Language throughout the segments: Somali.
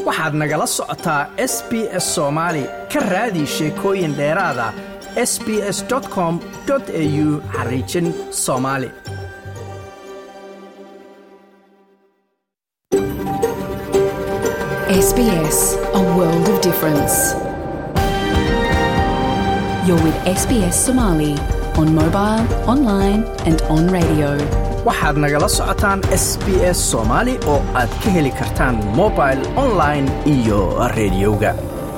waxaad nagala socotaa s b s soomaali ka raadi sheekooyin dheeraada s b s com au xariijin soomaali SBS, a world of difference. You're with SBS Somali on mobile, online, and on radio. waxaad nagala socotaan s b s soomaali oo aad ka heli kartaan mobil online iyo rediyoga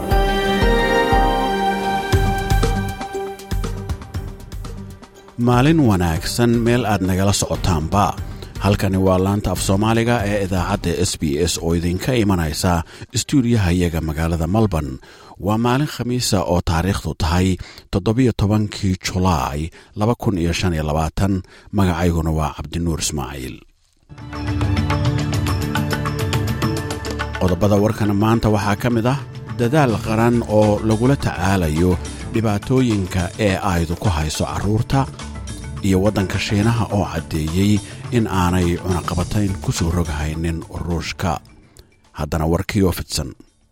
maalin wanaagsan meel aad nagala socotaanba halkani waa laanta af soomaaliga ee idaacadda s b s oo idinka imanaysa istuudiyaha iyaga magaalada melbourne waa maalin khamiisa oo taariikhdu tahay toddobiyo tobankii julaay laba kun iyo shan iyo labaatan magacayguna waa cabdinuur ismaaciil qodobada warkana maanta waxaa ka mid ah dadaal qaran oo lagula tacaalayo dhibaatooyinka ee aydu ku hayso carruurta iyo waddanka shiinaha oo caddeeyey in aanay cunaqabatayn ku soo roghaynin ruushka haddana warkii oo fidsan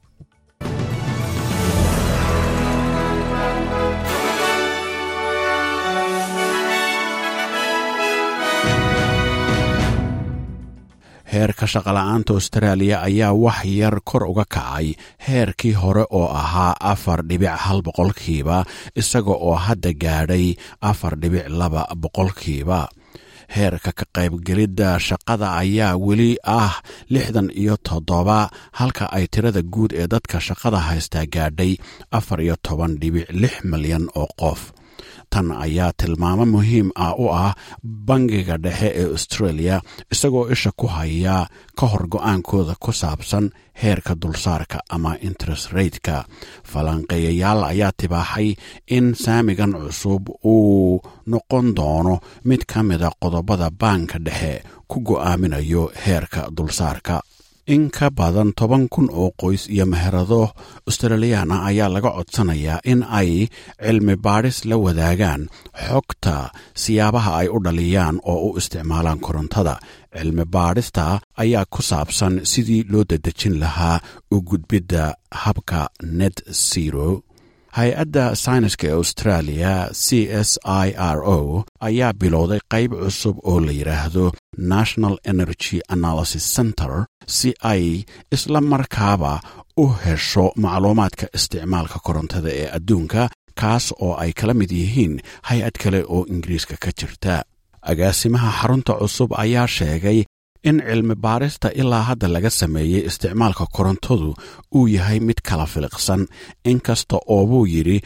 heerka shaqola'aanta austraaliya ayaa wax yar kor uga kacay heerkii hore oo ahaa afar dhibic hal boqolkiiba isaga oo hadda gaadhay afar dhibic laba boqolkiiba heerka ka qaybgelidda shaqada ayaa weli ah lixdan iyo toddoba halka ay tirada guud ee dadka shaqada haystaa gaadhay afar iyo toban dhibic lix milyan oo qof tan ayaa tilmaamo muhiim ah u ah bangiga dhexe ee australia isagoo isha ku haya ka hor go-aankooda ku saabsan heerka dulsaarka ama interest rateka falanqeeyayaal ayaa tibaaxay in saamigan cusub uu noqon doono mid ka mida qodobada baanka dhexe ku go'aaminayo heerka dulsaarka in ka badan toban kun oo qoys iyo meherado australiyaan ah ayaa laga codsanayaa in ay cilmi baadhis la wadaagaan xogta siyaabaha ay u dhaliyaan oo u isticmaalaan korontada cilmi baadhista ayaa ku saabsan sidii loo dadejin lahaa u gudbidda habka net zero hay-adda sayniska ee australia c s i r o ayaa bilowday qayb cusub oo la yidhaahdo national energy analysis center si ay isla markaaba u hesho macluumaadka isticmaalka korontada ee adduunka kaas oo ay kala mid yihiin hay-ad kale oo ingiriiska ka jirta agaasimaha xarunta cusub ayaa sheegay in cilmi baarista ilaa hadda laga sameeyey isticmaalka korontadu uu yahay mid kala filiqsan inkasta oo buu yidhi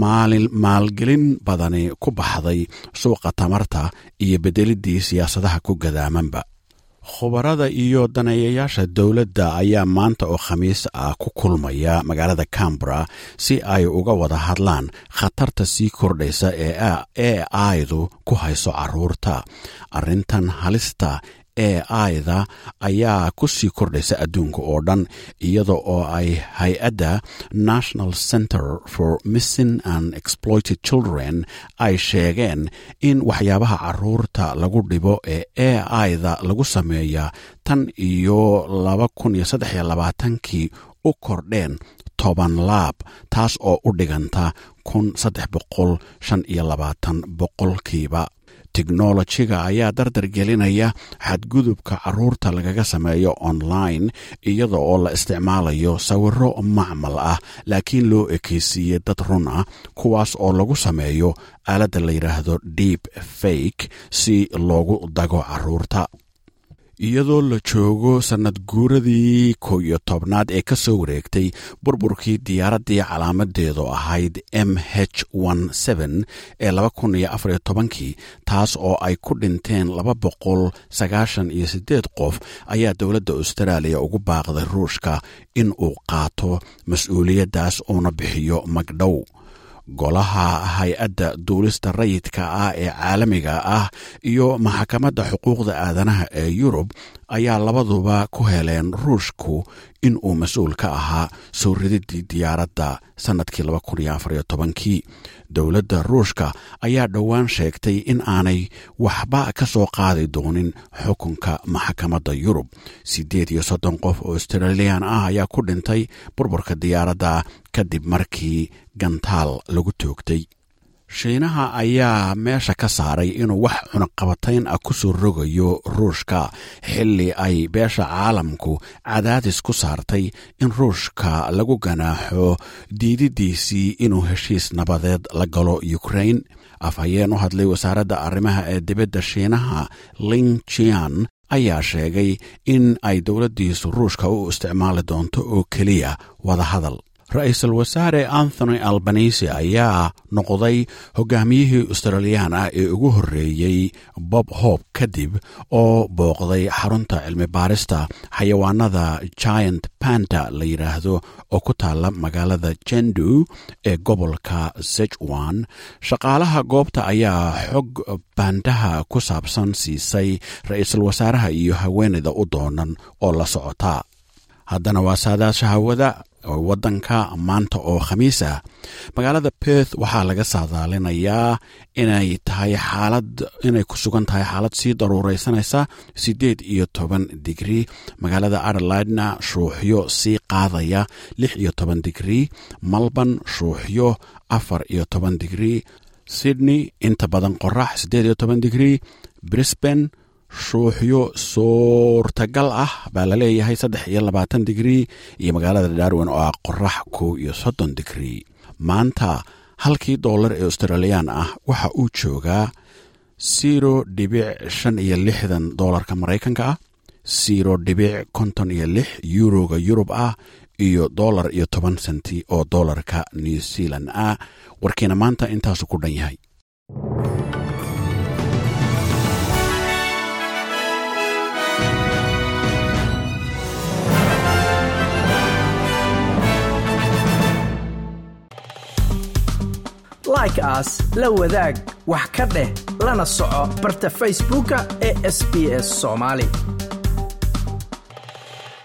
maalgelin badani ku baxday suuqa tamarta iyo bedeliddii siyaasadaha ku gadaamanba khubarada iyo daneeyayaasha dowladda ayaa maanta oo khamiis ah ku kulmaya magaalada cambara si ay uga wada hadlaan khatarta sii kordhaysa ee aydu ku hayso carruurta arrintan halista ee ayda ayaa ku sii kordhaysa adduunka oo dhan iyada oo ay hay-adda national center for missing and exploited children ay sheegeen in waxyaabaha carruurta lagu dhibo ee e ayda lagu sameeya tan iyo laba kun iyo saddex iyo labaatankii u kordheen toban laab taas oo u dhiganta kun saddex boqol shan iyo labaatan boqolkiiba teknolojiga ayaa dardar gelinaya xadgudubka carruurta lagaga sameeyo online iyada oo la isticmaalayo sawiro macmal ah laakiin loo ekeysiiyey dad run ah kuwaas oo lagu sameeyo aaladda la yidhaahdo deep fake si loogu dago carruurta iyadoo la joogo sannad guuradii kow iyo tobnaad ee ka soo wareegtay burburkii diyaaraddii calaamadeedu ahayd m h ee laba kun iyo afariyo tobankii taas oo ay ku dhinteen laba boqol sagaashan iyo siddeed qof ayaa dowladda austraaliya ugu baaqday ruushka in uu qaato mas-uuliyaddaas uuna bixiyo magdhow golaha hay-adda duulista rayidka ah ee caalamiga ah iyo maxkamadda xuquuqda aadanaha ee yurub ayaa labaduba ku heleen ruushku in uu mas-uul ka ahaa soo rididii diyaaradda sannadkii kii dowladda ruushka ayaa dhowaan sheegtay in aanay waxba ka soo qaadi doonin xukunka maxkamadda yurub siddeed iyo soddon qof oo australiyan ah ayaa ku dhintay burburka diyaaradda kadib markii gantaal lagu toogtay shiinaha ayaa meesha ka saaray inuu wax cunaqabatayn ah ku soo rogayo ruushka xilli ay beesha caalamku cadaadis ku saartay in ruushka lagu ganaaxo diididiisii inuu heshiis nabadeed la galo ukrain afhayeen u hadlay wasaaradda arrimaha ee dibadda shiinaha ling jian ayaa sheegay in ay dowladdiisu ruushka u isticmaali doonto oo keliya wadahadal ra-iisul wasaare anthony albanisi ayaa noqday hogaamiyihii australiyaan ah ee ugu horreeyey bob hob kadib oo booqday xarunta cilmi baarista xayawaanada giant panta la yidhaahdo oo ku taalla magaalada jendu ee gobolka sejwan shaqaalaha goobta ayaa xog baandaha ku saabsan siisay ra-iisul wasaaraha iyo haweenayda u doonan oo la socota haddana waa saadaasha hawada waddanka maanta oo khamiis ah magaalada perth waxaa laga saadaalinayaa inay tahay xaalad inay ku sugan tahay xaalad sii daruuraysanaysa siddeed iyo toban digrii magaalada adelaidna shuuxyo sii qaadaya lix iyo toban digrii malban shuuxyo afar iyo toban digrii sydney inta badan qorax siddeed iyo toban digrii brisban shuuxyo suurtagal ah baa la leeyahay saddex iyo labaatan digrii iyo magaalada darwin oo ah qorax kow iyo soddon digrii maanta halkii dollar ee australiyaan ah waxa uu joogaa siro dhibic shan iyo lixdan doolarka maraykanka ah siro dhibic konton iyo lix yuroga yurub ah iyo dollar iyo toban senti oo doolarka new zealand ah warkiina maanta intaasu ku dhan yahay like aas la wadaag wax ka dheh lana soco barta facebooka ee sb s somaali